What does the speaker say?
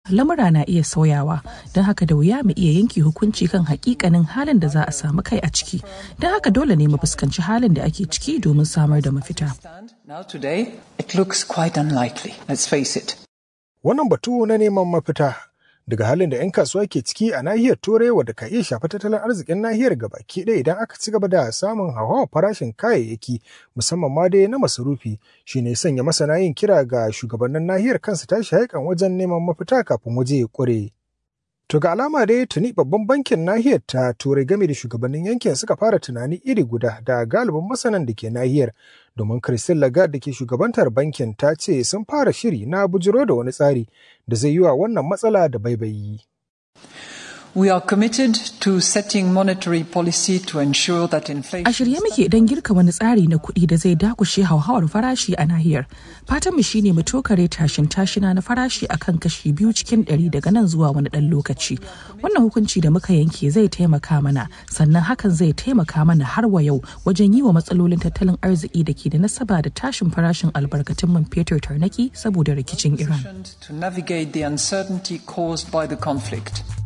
lamura na iya sauyawa don haka da wuya mu iya yanke hukunci kan hakikanin halin da za a samu kai a ciki don haka dole ne mu fuskanci halin da ake ciki domin samar da mafita Now today, it looks quite unlikely, let's face it. Wannan batu na neman mafita daga halin da 'yan kasuwa ke ciki a nahiyar turai wadda ka iya shafa tattalin arzikin nahiyar gabaki ɗaya idan aka ci gaba da samun hauhawar farashin kayayyaki musamman ma dai na masarufi shine sanya masana yin kira ga shugabannin nahiyar kansu tashi haikan wajen neman mafita kafin waje ya ƙure. To ga alama dai tuni babban bankin nahiyar ta turai game da shugabannin yankin suka fara tunani iri guda da galibin masanan da ke nahiyar domin Christine Lagarde da ke shugabantar bankin ta ce sun fara shiri na bujiro da wani tsari da zai yi wa wannan matsala da baibayi. We are committed to setting monetary policy to ensure that inflation. A shirye muke don girka wani tsari na kuɗi da zai dakushe hauhawar farashi a nahiyar. Fatan mu shine mu tokare tashin tashina na farashi akan kashi biyu cikin ɗari daga nan zuwa wani ɗan lokaci. Wannan hukunci da muka yanke zai taimaka mana sannan hakan zai taimaka mana har wa yau wajen yi wa matsalolin tattalin arziki da ke da nasaba da tashin farashin albarkatun man fetur tarnaki saboda rikicin Iran. To navigate the uncertainty caused by the conflict.